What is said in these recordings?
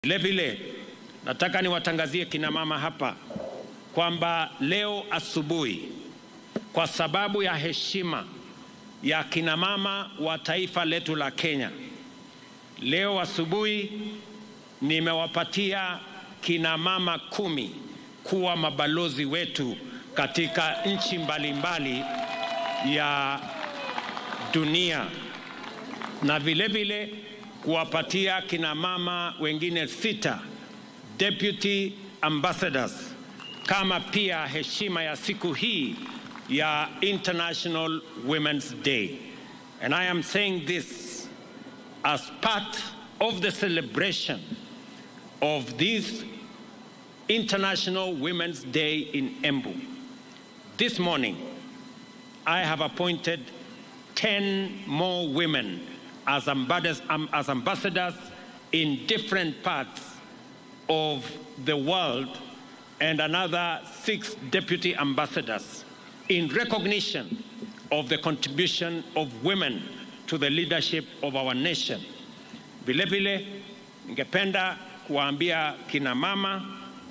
Vilevile nataka niwatangazie kina mama hapa kwamba leo asubuhi, kwa sababu ya heshima ya kina mama wa taifa letu la Kenya, leo asubuhi nimewapatia kina mama kumi kuwa mabalozi wetu katika nchi mbalimbali ya dunia na vilevile kuwapatia kina mama wengine sita deputy ambassadors kama pia heshima ya siku hii ya International Women's Day. And I am saying this as part of the celebration of this International Women's Day in Embu. This morning, I have appointed 10 more women as ambassadors, um, as ambassadors in different parts of the world and another six deputy ambassadors in recognition of the contribution of women to the leadership of our nation. Vilevile ningependa kuwaambia kina mama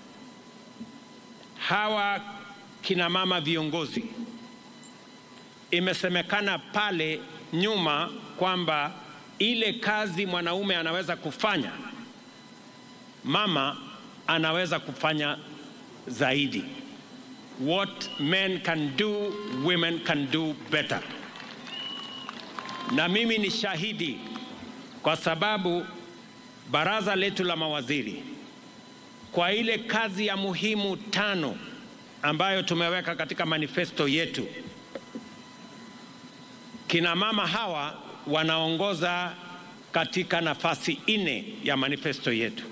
hawa kina mama viongozi, imesemekana pale nyuma kwamba ile kazi mwanaume anaweza kufanya mama anaweza kufanya zaidi. What men can do, women can do better. Na mimi ni shahidi kwa sababu baraza letu la mawaziri kwa ile kazi ya muhimu tano ambayo tumeweka katika manifesto yetu, kina mama hawa wanaongoza katika nafasi nne ya manifesto yetu.